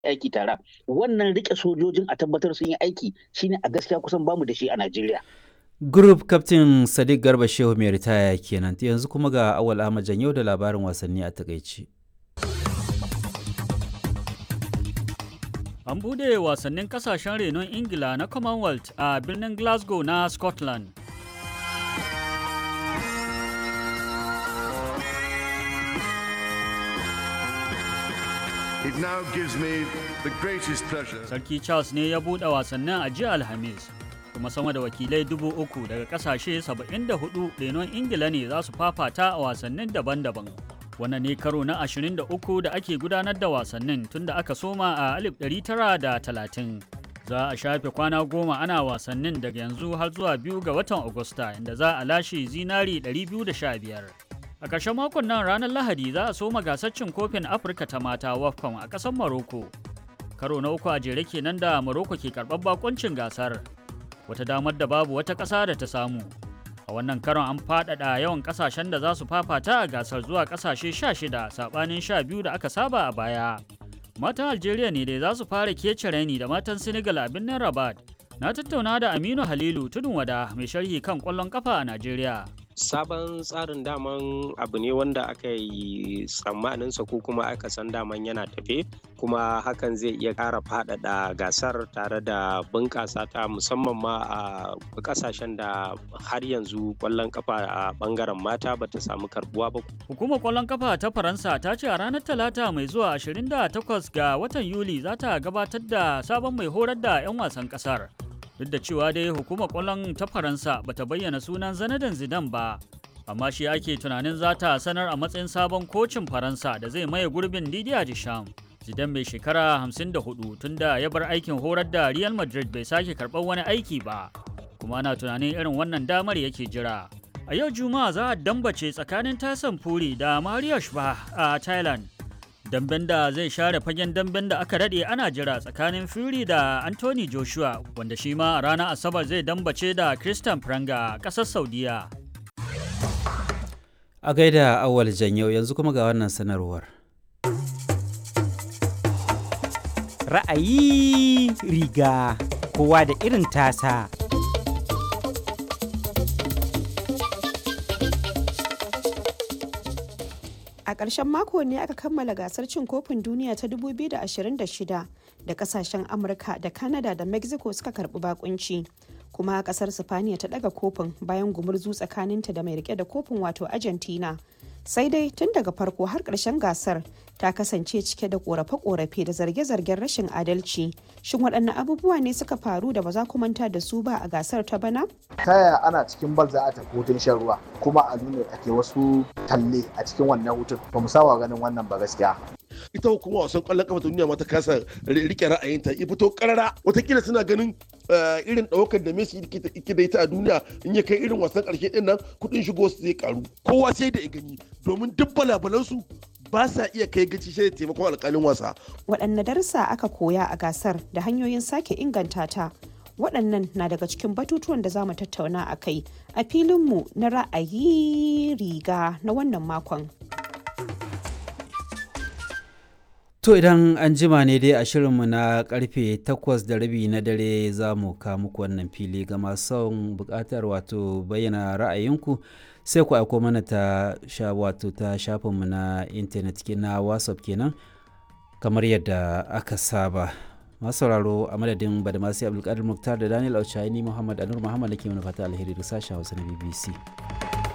aiki tare wannan rike sojojin a tabbatar sun yi aiki shine a gaskiya kusan bamu da shi a Najeriya Group Captain Sadiq Garba Shehu mai ritaya kenan yanzu kuma ga Awal Ahmad Janyo da labarin wasanni a takaici. An bude wasannin kasashen renon Ingila na Commonwealth a birnin Glasgow na Scotland. It now gives me the greatest pleasure. Sarki Charles ne ya buɗe wasannin a jiya Alhamis. kuma sama da wakilai dubu uku daga kasashe 74 renon ingila ne za su fafata a wasannin daban-daban wannan ne karo na 23 da ake gudanar da wasannin tun da aka soma a 1930 za a shafe kwana goma ana wasannin daga yanzu har zuwa biyu ga watan agusta inda za a lashe zinari 215 a ƙarshen makon nan ranar lahadi za a soma gasar cin kofin afirka ta mata wafcon a ƙasar maroko karo na uku a jere kenan da maroko ke karɓar bakoncin gasar wata damar da babu wata ƙasa da ta samu a wannan karon an faɗaɗa yawan ƙasashen da za su fafata a gasar zuwa ƙasashe 16 saɓanin 12 da aka saba a baya matan algeria ne dai za su fara kece raini da matan senegal a birnin rabat na tattauna da aminu halilu tudun wada mai sharhi kan ƙwallon ƙafa a najeriya sabon tsarin daman abu ne wanda aka yi tsammaninsa ko kuma aka san daman yana tafe kuma hakan zai iya ƙara faɗaɗa gasar tare da bunƙasa ta musamman ma a ƙasashen da har yanzu ƙwallon kafa a ɓangaren mata bata samu karbuwa ba. Hukumar ƙwallon kafa ta Faransa ta ce a ranar Talata mai zuwa 28 ga watan Yuli za ta gabatar da sabon mai horar da 'yan wasan ƙasar. duk da cewa dai hukumar kwallon ta faransa bata bayyana sunan zanadan zidan ba amma shi ake tunanin za ta sanar a matsayin sabon kocin faransa da zai maye gurbin didier deschamps zidan mai shekara 54 tunda ya bar aikin horar da real madrid bai sake karɓar wani aiki ba kuma ana tunanin irin wannan damar yake jira a yau juma'a za a dambace tsakanin tasan furi da mario shba a thailand damben da zai share fagen damben da aka daɗe ana jira tsakanin Fury da Anthony Joshua wanda shi ma a ranar Asabar zai dambace da Christian Pranga a ƙasar Saudiya. A gaida awal janyau yanzu kuma ga wannan sanarwar. Ra'ayi riga kowa da irin tasa. A ƙarshen mako ne aka kammala gasar cin kofin duniya ta 2026 da kasashen Amurka da Canada da Mexico suka karbi bakunci. Kuma kasar Sifaniya ta daga kofin bayan gumurzu tsakaninta da mai rike da kofin wato Argentina. Sai dai tun daga farko har ƙarshen gasar ta kasance cike da ƙorafe-ƙorafe da zarge-zargen rashin adalci. Shin waɗanne abubuwa ne suka faru da ba za ku manta da su ba a gasar ta bana? Ta yaya ana cikin bal za a tafi hutun shan ruwa kuma a nuna ake wasu talle a cikin wannan hutun ba mu saba ganin wannan ba gaskiya. ita hukuma wasan kwallon kafa ta duniya ma ta kasa rike ra'ayinta ya fito karara watakila suna ganin irin ɗaukar da Messi yake da ita a duniya in ya kai irin wasan ƙarshe ɗin nan kuɗin shigo su zai karu kowa sai da ya gani domin duk balabalansu ba sa iya kai gaci sai da taimakon alƙalin wasa. Waɗanne darussa aka koya a gasar da hanyoyin sake inganta ta waɗannan na daga cikin batutuwan da za mu tattauna a kai a filinmu na ra'ayi riga na wannan makon. To idan an jima ne dai a shirinmu na karfe takwas da rabi na dare za mu ka muku wannan fili ga masu son bukatar wato bayyana ra'ayinku sai ku aiko mana ta sha wato ta shafinmu na intanet na whatsapp kenan kamar yadda aka saba masu sauraro a madadin badamasi abdulkadir muktar da daniel auchaini muhammad anur muhammad da ke mana fata alheri da sashen hausa na bbc